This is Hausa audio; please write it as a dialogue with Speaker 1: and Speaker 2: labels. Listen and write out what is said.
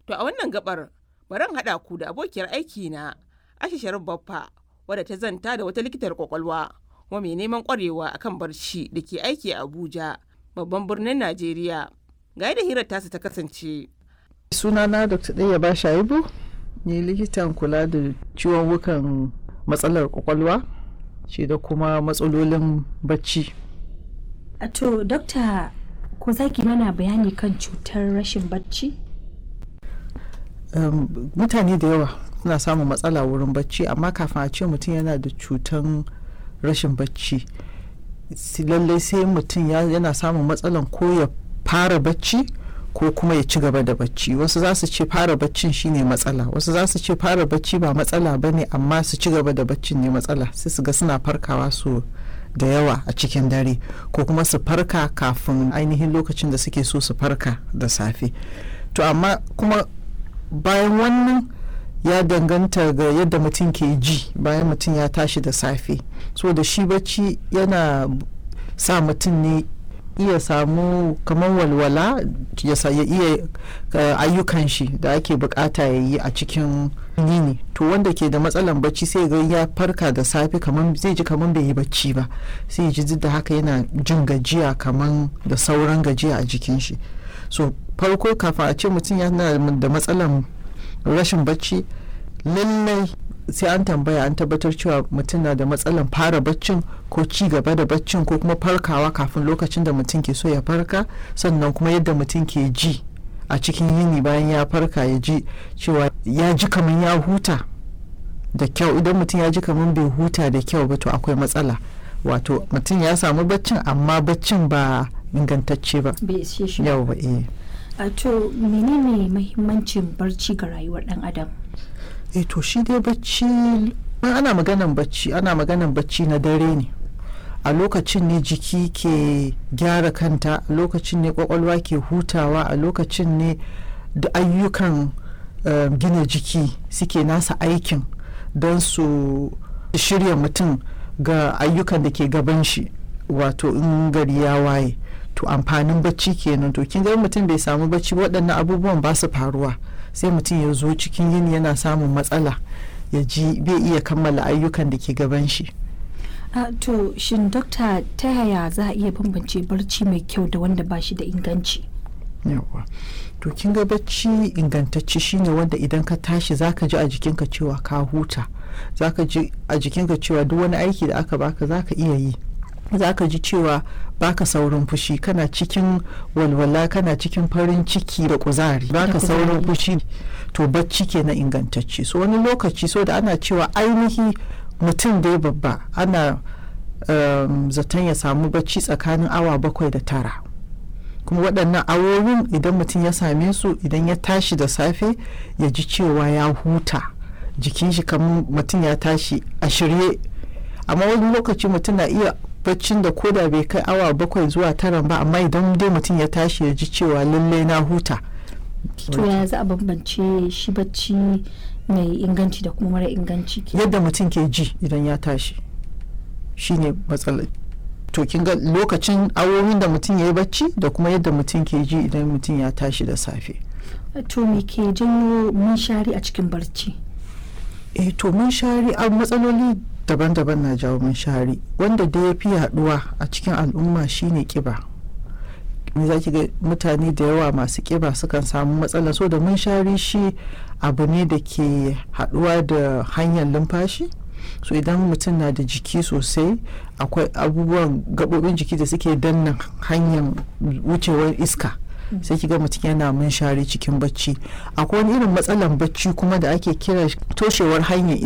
Speaker 1: To a wannan gabar bari haɗa ku da abokiyar aiki na Aisha Sharif Baffa wadda ta zanta da wata likitar kwakwalwa kuma mai neman kwarewa akan barci da ke aiki a Abuja babban birnin Najeriya. Ga yadda hirar tasu ta kasance.
Speaker 2: sunana dr ɗaya ba shaibu ni likitan kula da ciwon wukan matsalar kwakwalwa shi da kuma matsalolin bacci
Speaker 3: A To, dokta ko za ki mana bayani kan cutar rashin bacci?
Speaker 2: um, mutane da yawa suna samun matsala wurin bacci amma kafin a ce mutum yana da cutan rashin bacci si- lallai sai mutum ya- yana samun matsalan ko ya fara bacci ko kuma ya ci gaba da bacci wasu za su ce fara baccin shine matsala wasu za su ce fara bacci ba matsala ba ne amma su ci gaba da baccin ne matsala sai su ga suna farkawa su da yawa a cikin dare ko kuma su farka kafin ainihin lokacin da suke so su farka da safe to amma kuma bayan wannan ya danganta ga yadda mutum ke ji bayan mutum ya tashi da safe so da shi bacci yana sa mutum ne iya samu kamar walwala ya sa- ya iya uh, ayyukan shi da ake bukata ya yi a cikin yini to wanda ke da matsalan bacci sai ga ya farka da safe kamar zai ji kamar bai yi bacci ba sai ya ji duk da haka yana jin gajiya kamar da sauran gajiya a jikin shi so farko kafin a ce mutum yana da matsalan rashin bacci lallai sai an tambaya an tabbatar cewa mutum na da matsalan fara baccin ko ci gaba da baccin ko kuma farkawa kafin lokacin da mutum ke so ya farka sannan kuma yadda mutum ke ji a cikin yini bayan ya farka ya ji cewa ya ji kamar ya huta da kyau idan mutum ya ji kamar bai huta da kyau ba to akwai matsala wato mutum ya samu baccin amma baccin ba ingantacce ba
Speaker 3: Bai ishe shi ba.
Speaker 2: yau ba eh
Speaker 3: A to, menene mahimmancin barci ga rayuwar ɗan adam?
Speaker 2: eh to shi dai bacci in ana maganan bacci ana maganan bacci na dare ne a lokacin ne jiki ke gyara kanta a lokacin ne kwakwalwa ke hutawa a lokacin ne da ayyukan eh, gina jiki suke nasa aikin don su shirya mutum ga ayyukan da ke gaban shi wato in gari ya waye to amfanin bacci kenan to kin ga mutum bai samu bacci ba, waɗannan abubuwan ba su faruwa sai mutum ya zo cikin yini yana samun matsala ya ji bai iya kammala ayyukan da ke gaban shi
Speaker 3: A to, shin dokta ta yaya za a iya bambance barci mai kyau da wanda ba shi da inganci?
Speaker 2: yawa to kin ga bacci ingantacce shine wanda idan ka tashi zaka ji a jikinka cewa ka huta zaka ji a jikinka cewa duk wani aiki da aka baka zaka iya yi zaka ji cewa baka saurin fushi kana cikin walwala kana cikin farin ciki da kuzari baka
Speaker 3: kuzari.
Speaker 2: saurin fushi to bacci kenan ingantacce so wani lokaci so da ana cewa ainihi mutum dai babba ana um, zaton ya samu bacci tsakanin awa bakwai da tara kuma waɗannan awowin idan mutum ya same su idan ya tashi da safe ya ji cewa ya huta jikin shi kamar mutum ya tashi a shirye amma wani lokaci mutum na iya baccin da koda bai kai awa bakwai zuwa tara ba amma idan dai mutum ya tashi ya ji cewa lallai na huta
Speaker 3: To, yaya za a bambance shi bacci mai inganci da kuma mara inganci? ke?
Speaker 2: yadda mutum ke ji idan ya tashi shine matsalar to kin ga lokacin awowin da mutum ya yi bacci da kuma yadda mutum ke ji idan mutum ya tashi da safe
Speaker 3: To, me ke janyo munshari a cikin barci?
Speaker 2: eh to mun shari a matsaloli daban-daban na jawo mun shari wanda da ya fi yaduwa a cikin al'umma shine kiba me za ki ga mutane da yawa masu kiba sukan samu matsala so da mun shari shi abu ne da ke haduwa da hanyar lumfashi so idan mutum na da jiki sosai akwai abubuwan gabobin jiki da suke danna hanyar wucewar iska sai kiga mutum yana munshari cikin bacci akwai wani irin matsalan bacci kuma da ake kira toshewar hanyar iska